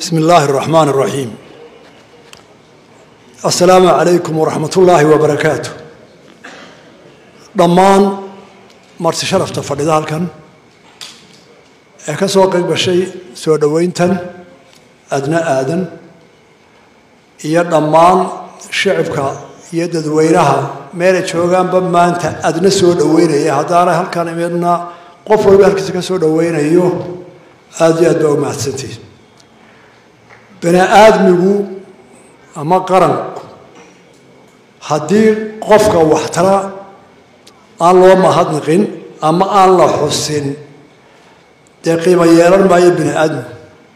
بسم الله الرحمن الرحيم السلام عليكم ورحمة الله وبركاته dhammaan marti sharafta fadhida halkan ee ka soo qayb gashay soo dhoweyntan adna aadan iyo dhammaan shicibka iyo dadweynaha meelay joogaanba maanta adna soo dhoweynaya haddaanay halkan imidna qof walba halkiisa ka soo dhoweynayo aada iyo aad baa u mahadsantihin bani aadmigu ama qaranku haddii qofka waxtara aan loo mahadnaqin ama aan la xusin dee qiimo yeelan maayo bini aadmigu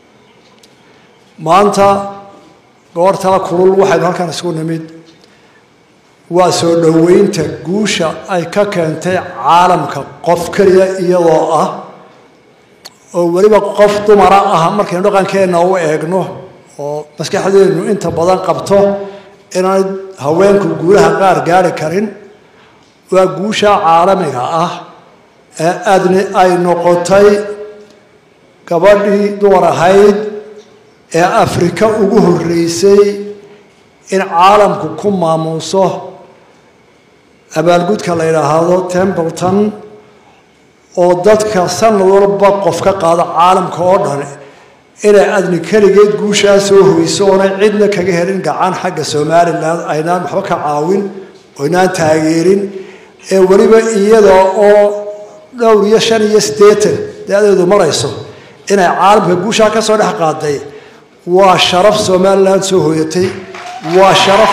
maanta goortaa kulul waxaynu halkan isugu nimid waa soo dhoweynta guusha ay ka keentay caalamka qof keliya iyadoo ah oo weliba qof dumara ah markaynu dhaqankeenna u eegno oo maskaxdeennu inta badan qabto inaanay haweenku guulaha qaar gaari karin waa guusha caalamiga ah ee aadni ay noqotay gabadhii dumar ahayd ee afrika ugu horreysay in caalamku ku maamuuso abaalgudka la yidhaahdo templeton oo dadka sanad walba qof ka qaado caalamka oo dhan inay adni keligeed guushaa soo hoyso oonay cidna kaga helin gacan xagga somalilan aynaan waxba ka caawin oynaan taageerin ee weliba iyada oo dhowr iyo shan iyo siddeetan da-deedu marayso inay caalamka guushaa ka soo dhex qaaday waa sharaf somalilan soo hooyatay waa sharaf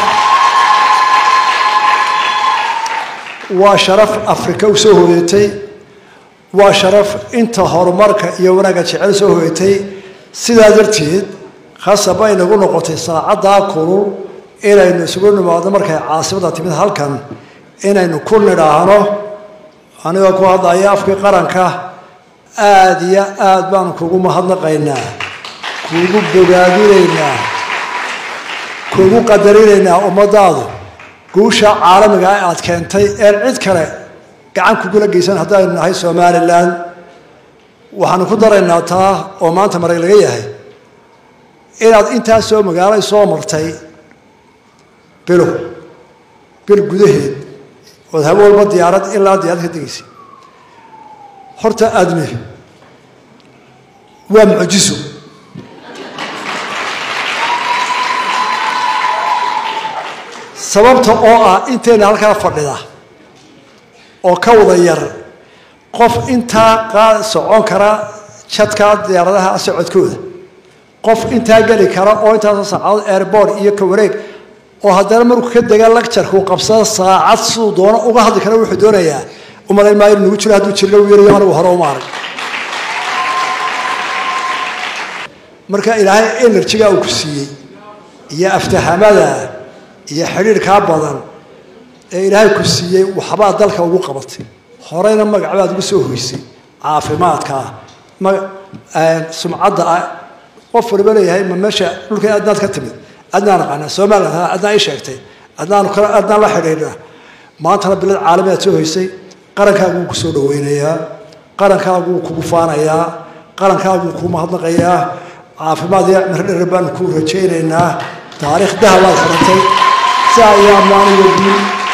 waa sharaf afrika u soo hooyatay waa sharaf inta horumarka iyo wanaagga jecel soo hooyatay sidaa darteed khasab ay nagu noqotay saacaddaa kulul inaynu isugu nimaadno markay caasimada timid halkan inaynu ku nidhaahno anigoo ku hadlaya afkii qaranka aada iyo aada baanu kugu mahadnaqaynaa kugu bogaadinaynaa kugu qadarinaynaa ummadaadu guusha caalamiga aad keentay een cid kale gacan kugula geysan haddaynu nahay somalilan waxaanu ku daraynaa taa oo maanta marag laga yahay inaad intaasoo magaalay soo martay bilo bil gudaheed ood habe walba diyaarad ilaa diyaarad ka degeysa horta admi waa mucjiso sababta oo ah intayna halkaa fadhida oo ka wada yar qof intaa qaa socon kara jadka diyaaradaha socodkooda qof intaa geli kara oo intaasoo saacadood airbord iyo ka wareeg oo haddana markuu ka dega lacturkuu qabsada saacad siduu doono uga hadli kara wuxuu doonayaa umalayn maayo nagu jiro hadduu jirna u yarayo anigu hore uma arag marka ilaahay enerjiga uu ku siiyey iyo aftahamada iyo xidhiirkaa badan ee ilaahay ku siiyey waxbaa dalka ugu qabatay horeyna magacbaad ugu soo hoysay caafimaadka sumcadda qof waliba leeyahay ma meesha dhulka adnaad ka timid adnaa naqaanaa somalilan adnaa ii sheegtay adnaan adnaan la xidhiidha maantana bilad caalami aad soo hoysay qarankaagu wuu kusoo dhaweynayaa qarankaagu wuu kugu faanayaa qarankaagu wuu kuu mahadnaqayaa caafimaad iyo cimri dherer baanu kuu rajaynaynaa taariikh dahabaad furantay si ayaa maaniga guul